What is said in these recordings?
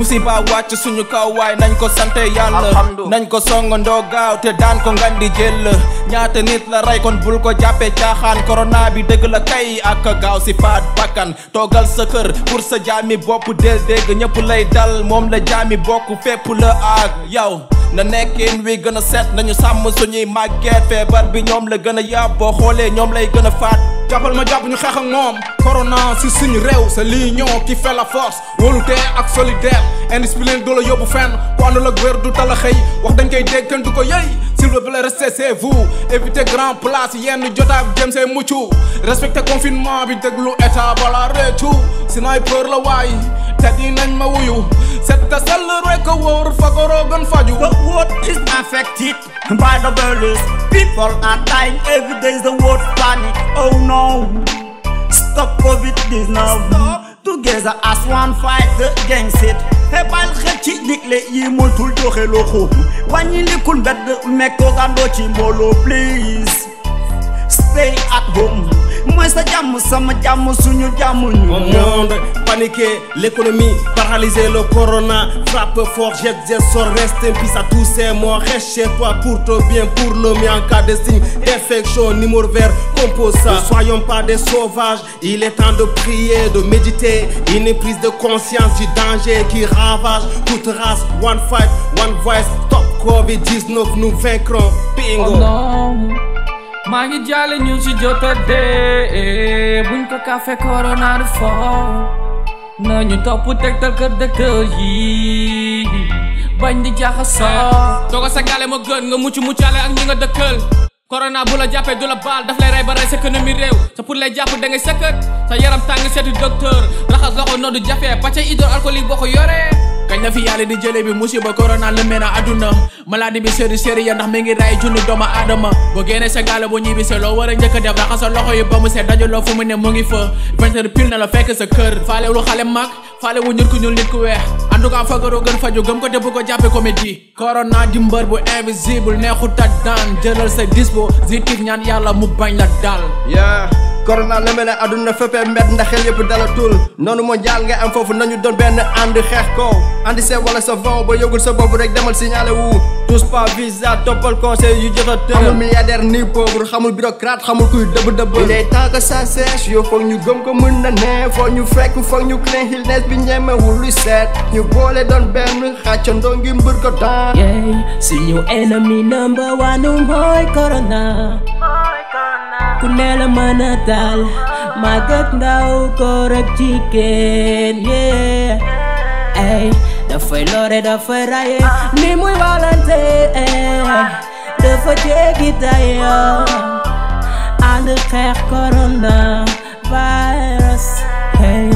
musiba wàcc suñu kaw waay nañ ko sante yàlla Alhamdu. nañ ko songandoo gaaw te daan ko ngandi jël ñaata nit la rey kon bul ko jàppee caaxaan corona bi dëgg la kay ak gaaw si faat bakkan toogal sa kër pour sa jaami bopp del dégg ñëpp lay dal moom la jaami bokk fépp la ak yow na nekkin wi gën a set nañu sàmm suñuy màgget feebar bi ñoom la gën a yàpp boo xoolee ñoom lay gën a faat jàppal ma jàpp ñu xeex ak moom corona si suñu réew c'est l'union qui fait la force wóolute ak solidaire indiscipline du la yóbbu fenn ku àndul ak wér du tala xëy wax dañ koy dégg kenn du ko yëy s'il vous plaît restez chez vous évitez grand place yenn jotaay jëm see mucc respectez confinement bi déglu état bala réccu sniper la waay te dinañ ma wuyu set ta sell rek a wóor fagoroo gën faju The world is affected by the virus. People are dying every day. The world panic. Oh no! Stop COVID-19 now. Together as one fight against it. xebal xel ci digle yi moytul joxe loxo wàññi likul mbedd mekkoo gandoo ci mbooloo please stay at home mooy sa jàmm sama jàmm suñu jàmm Au ñu monde paniqué, l'économie paralysée, le corona frappe fort, jette, jette, sort, reste in peace à tous ces morts. Reste chez toi pour ton bien, pour le mien en cas de signe d'infection, numéro vert, compose ça. Ne soyons pas des sauvages, il est temps de prier, de méditer, une prise de conscience du danger qui ravage toute race. One fight, one voice, top Covid-19, nous vaincrons. Bingo! Oh non maa ngi jàlle ñu ci jota dee buñ ko kafe corona du fo nañu topp tegtal kër docteur yi bañ di jaxasoo tooga sa gaale moo gën nga mucc muccaale ak ñi nga dëkkal corona bu la jàppee du la baal daf lay rey ba rey sa économie réew sa pour lay jàpp da ngay sëkkat sa yaram tàng seeti docteur raxas loxo noo du jafe pàcc hydroalcoolique boo ko yoree kañ la fi yàlla di jëlee bi musiba corona lëmbee na àdduna maladie bi séri séri ya ndax mi ngi ray junni doomu aadama boo génnee sa gaale boo ñibbi se loo war a njëkk a def raxas sa loxo yi ba mu set dajaloo fu mu ne mu ngi fa vingt heures pile na la fekk sa kër faale lu xale mag faale wu ñur ku ñuul nit ku weex en tout cas fagaroo gën faju gëm ko te bu ko jàppe comédie corona di mbër bu invisible neexut a daan jëlal sa dispositif ñaan yàlla mu bañ la dal yeah corona lëmbe na àdduna féppee mbedd ndax xel yëpp dalatul noonu mondial nga am foofu nañu doon benn ànd xeex ko andi see wala sa vent ba yëgul sa bopp rek demal signalé wu tous pas visa toppal conseil yu jot a tëral xamul milliardaire ni pauvre xamul bureaucrate xamul kuy dëbb dëbb il est temps que ça sèche yow foog ñu gëm ko mën na ne foog ñu fekk foog ñu clean illness bi ñemewul luy seet ñu boole doon benn xàccandoo ngi mbër ko daan Yeah, suñu enemy number one mooy corona ku ne la mën a dal mag ak ndaw góor ak jigéen yeah ay dafay lore dafay raye ni muy walante eh, dafa jéggi dayo ànd xeex corona virus hey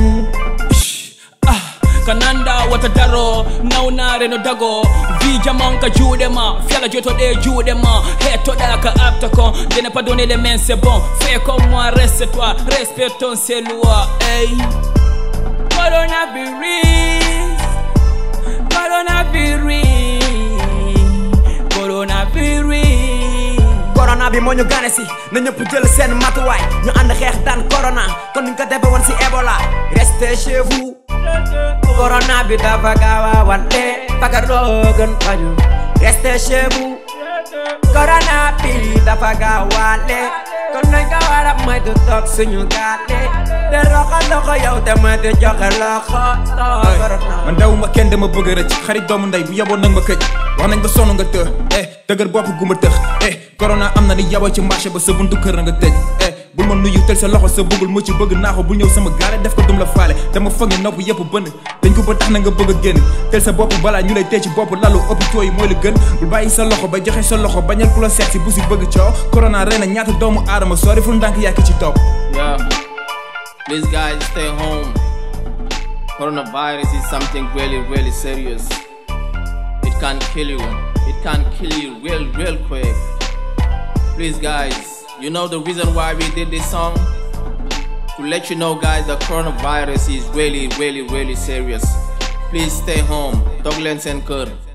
kananda wata daro naunare no dago vi jaman ka juuɗe ma fiala jotoɗe juuɗe ma hettoɗa ka abta kon dene pas donné les mains c'est bon fais comme moi reste toi respectons ces lois ey coronavirus coronavirus coronavirus corona bi moo ñu gane si na ñëpp jël seen matuwaay ñu ànd xeex daan corona kon ni ñu ko defe woon si Ebola restez chez vous corona bi dafa gaaw a wante fagaroo gën faju restez chez vous corona bi dafa gaaw waale kon nañ ko war a moytu toog suñu gaale de roxo loxo yow te moytu joxe loxo corona man dawuma kenn dama bëgg a rëcc xarit doomu ndey bu yaboon nag ma këj wax nañ ba sonn nga të eh dëgër bopp guma tëx eh corona am na ni yaboo ci marché ba sa buntu kër na nga tëj eh bul ma nuyu tel sa loxo sa bëggul mucc bëgg naa ko bul ñëw sama gaale def ko dum la faale dama foog ni nopp yëpp bënn dañ ko ba tax na nga bëgg a génn tel sa bopp balaa ñu lay tee ci bopp lalu hôpitaux yi mooy la gën bul bàyyi sa loxo ba joxe sa loxo bañal ku la seet si bu si bëgg coow corona rey na ñaata doomu aadama sori ful ndànk yàkk ci topp Yeah. Please, guys, stay home. Coronavirus is something really, really serious. It can kill you. It can kill you real, real quick. Please, guys, you know the reason why we did this song? To let you know, guys, the coronavirus is really, really, really serious. Please stay home. Dog Lens and Kur.